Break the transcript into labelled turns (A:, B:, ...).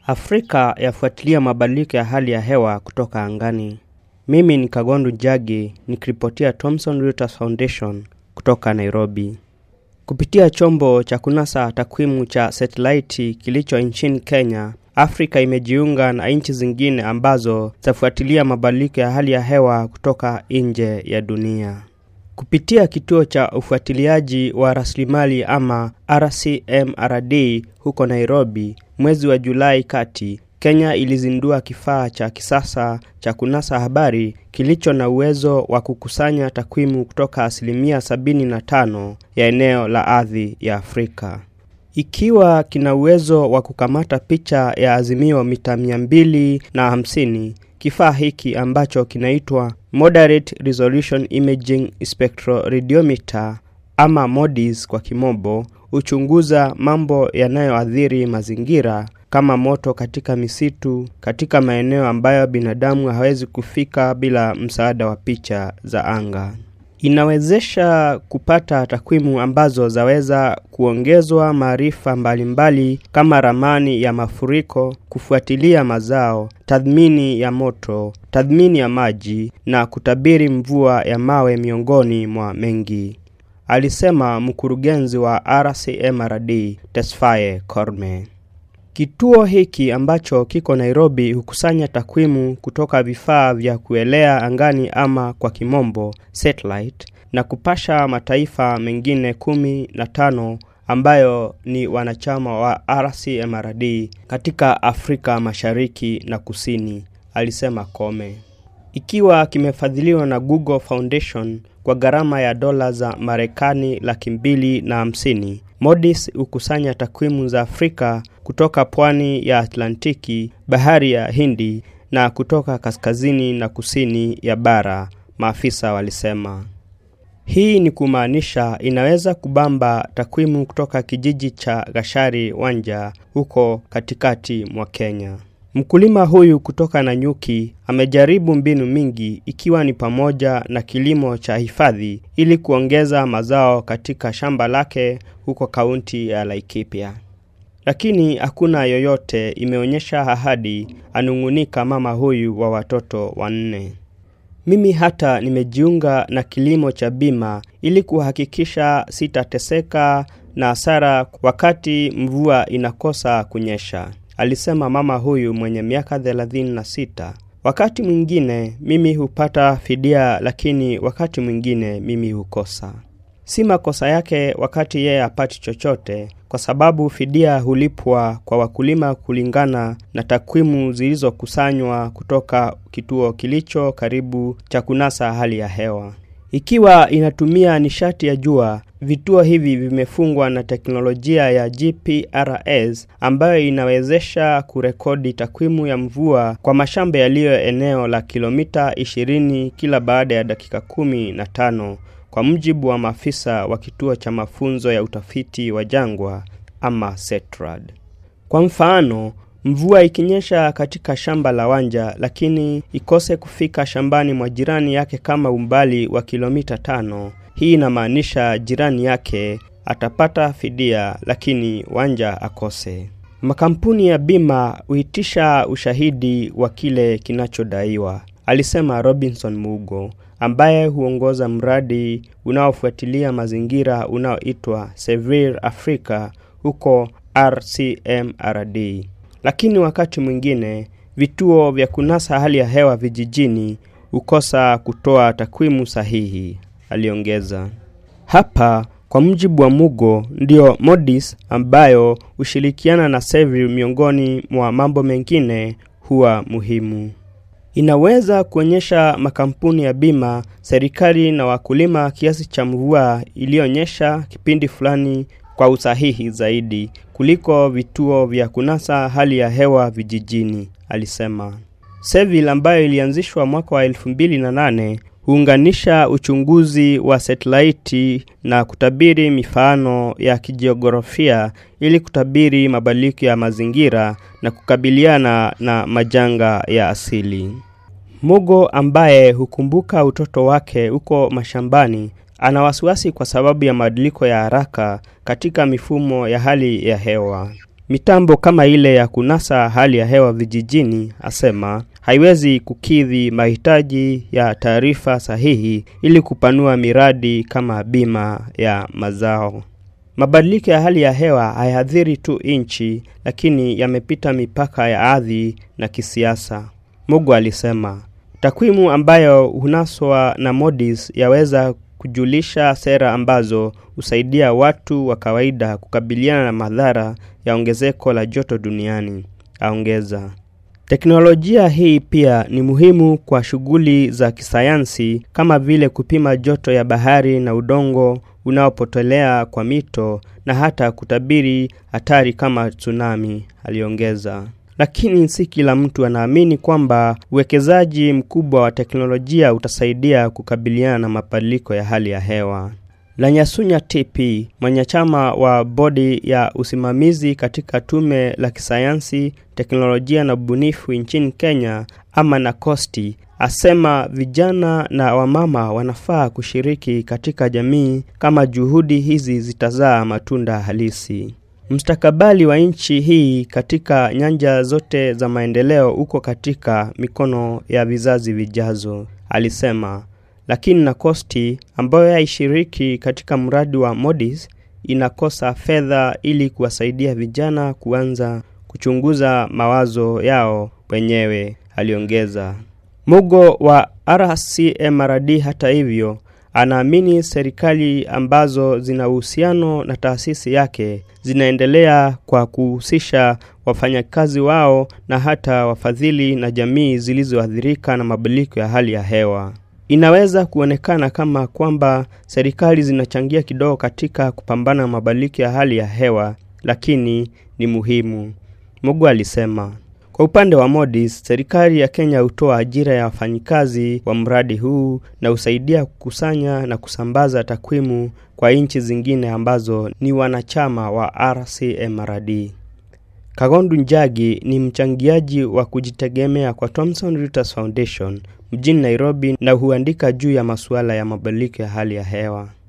A: Afrika yafuatilia mabadiliko ya hali ya hewa kutoka angani. Mimi ni Kagondu Njagi nikiripotia Thomson Reuters Foundation kutoka Nairobi. Kupitia chombo cha kunasa takwimu cha satelaiti kilicho nchini Kenya, Afrika imejiunga na nchi zingine ambazo zafuatilia mabadiliko ya hali ya hewa kutoka nje ya dunia. Kupitia kituo cha ufuatiliaji wa rasilimali ama RCMRD huko Nairobi, mwezi wa Julai kati, Kenya ilizindua kifaa cha kisasa cha kunasa habari kilicho na uwezo wa kukusanya takwimu kutoka asilimia 75 ya eneo la ardhi ya Afrika. Ikiwa kina uwezo wa kukamata picha ya azimio mita 250, kifaa hiki ambacho kinaitwa Moderate Resolution Imaging Spectroradiometer ama MODIS kwa kimombo, huchunguza mambo yanayoathiri mazingira kama moto katika misitu katika maeneo ambayo binadamu hawezi kufika bila msaada wa picha za anga. Inawezesha kupata takwimu ambazo zaweza kuongezwa maarifa mbalimbali kama ramani ya mafuriko, kufuatilia mazao, tathmini ya moto, tathmini ya maji na kutabiri mvua ya mawe miongoni mwa mengi, alisema mkurugenzi wa RCMRD Tesfaye Korme. Kituo hiki ambacho kiko Nairobi hukusanya takwimu kutoka vifaa vya kuelea angani ama kwa kimombo satellite, na kupasha mataifa mengine kumi na tano ambayo ni wanachama wa RCMRD katika Afrika Mashariki na Kusini, alisema Kome. Ikiwa kimefadhiliwa na Google Foundation kwa gharama ya dola za Marekani laki mbili na hamsini. MODIS hukusanya takwimu za Afrika kutoka pwani ya Atlantiki, bahari ya Hindi na kutoka kaskazini na kusini ya bara, maafisa walisema. Hii ni kumaanisha inaweza kubamba takwimu kutoka kijiji cha Gashari Wanja huko katikati mwa Kenya. Mkulima huyu kutoka Nanyuki amejaribu mbinu mingi ikiwa ni pamoja na kilimo cha hifadhi ili kuongeza mazao katika shamba lake huko kaunti ya Laikipia. Lakini hakuna yoyote imeonyesha ahadi, anung'unika mama huyu wa watoto wanne. Mimi hata nimejiunga na kilimo cha bima ili kuhakikisha sitateseka na hasara wakati mvua inakosa kunyesha, alisema mama huyu mwenye miaka 36. Wakati mwingine mimi hupata fidia, lakini wakati mwingine mimi hukosa. Si makosa yake wakati yeye hapati chochote, kwa sababu fidia hulipwa kwa wakulima kulingana na takwimu zilizokusanywa kutoka kituo kilicho karibu cha kunasa hali ya hewa. Ikiwa inatumia nishati ya jua, vituo hivi vimefungwa na teknolojia ya GPRS ambayo inawezesha kurekodi takwimu ya mvua kwa mashamba yaliyo eneo la kilomita 20 kila baada ya dakika kumi na tano kwa mujibu wa maafisa wa kituo cha mafunzo ya utafiti wa jangwa ama SETRAD. Kwa mfano, mvua ikinyesha katika shamba la Wanja lakini ikose kufika shambani mwa jirani yake kama umbali wa kilomita tano, hii inamaanisha jirani yake atapata fidia lakini Wanja akose. Makampuni ya bima huitisha ushahidi wa kile kinachodaiwa, alisema Robinson Mugo ambaye huongoza mradi unaofuatilia mazingira unaoitwa Severe Africa huko RCMRD. Lakini wakati mwingine vituo vya kunasa hali ya hewa vijijini hukosa kutoa takwimu sahihi, aliongeza. Hapa kwa mujibu wa Mugo, ndio MODIS ambayo hushirikiana na Severe miongoni mwa mambo mengine huwa muhimu. Inaweza kuonyesha makampuni ya bima, serikali na wakulima kiasi cha mvua iliyonyesha kipindi fulani kwa usahihi zaidi kuliko vituo vya kunasa hali ya hewa vijijini, alisema. Seville ambayo ilianzishwa mwaka wa 2008 huunganisha uchunguzi wa satelaiti na kutabiri mifano ya kijiografia ili kutabiri mabadiliko ya mazingira na kukabiliana na majanga ya asili. Mugo ambaye hukumbuka utoto wake huko mashambani ana wasiwasi kwa sababu ya mabadiliko ya haraka katika mifumo ya hali ya hewa. Mitambo kama ile ya kunasa hali ya hewa vijijini, asema, haiwezi kukidhi mahitaji ya taarifa sahihi ili kupanua miradi kama bima ya mazao. Mabadiliko ya hali ya hewa hayadhiri tu nchi, lakini yamepita mipaka ya ardhi na kisiasa. Mugu alisema takwimu ambayo hunaswa na Modis yaweza kujulisha sera ambazo husaidia watu wa kawaida kukabiliana na madhara ya ongezeko la joto duniani, aongeza. Teknolojia hii pia ni muhimu kwa shughuli za kisayansi kama vile kupima joto ya bahari na udongo unaopotelea kwa mito na hata kutabiri hatari kama tsunami, aliongeza. Lakini si kila mtu anaamini kwamba uwekezaji mkubwa wa teknolojia utasaidia kukabiliana na mabadiliko ya hali ya hewa. Lanyasunya TP, mwanachama wa bodi ya usimamizi katika tume la kisayansi, teknolojia na ubunifu nchini Kenya, ama na Kosti, asema vijana na wamama wanafaa kushiriki katika jamii kama juhudi hizi zitazaa matunda halisi. Mustakabali wa nchi hii katika nyanja zote za maendeleo uko katika mikono ya vizazi vijazo, alisema. Lakini Nakosti ambayo haishiriki katika mradi wa Modis inakosa fedha ili kuwasaidia vijana kuanza kuchunguza mawazo yao wenyewe, aliongeza. Mugo wa RCMRD hata hivyo anaamini serikali ambazo zina uhusiano na taasisi yake zinaendelea kwa kuhusisha wafanyakazi wao na hata wafadhili na jamii zilizoathirika na mabadiliko ya hali ya hewa. Inaweza kuonekana kama kwamba serikali zinachangia kidogo katika kupambana na mabadiliko ya hali ya hewa, lakini ni muhimu, Mugu alisema. Kwa upande wa Modis, serikali ya Kenya hutoa ajira ya wafanyikazi wa mradi huu na husaidia kukusanya na kusambaza takwimu kwa nchi zingine ambazo ni wanachama wa RCMRD. Kagondu Njagi ni mchangiaji wa kujitegemea kwa Thomson Reuters Foundation mjini Nairobi na huandika juu ya masuala ya mabadiliko ya hali ya hewa.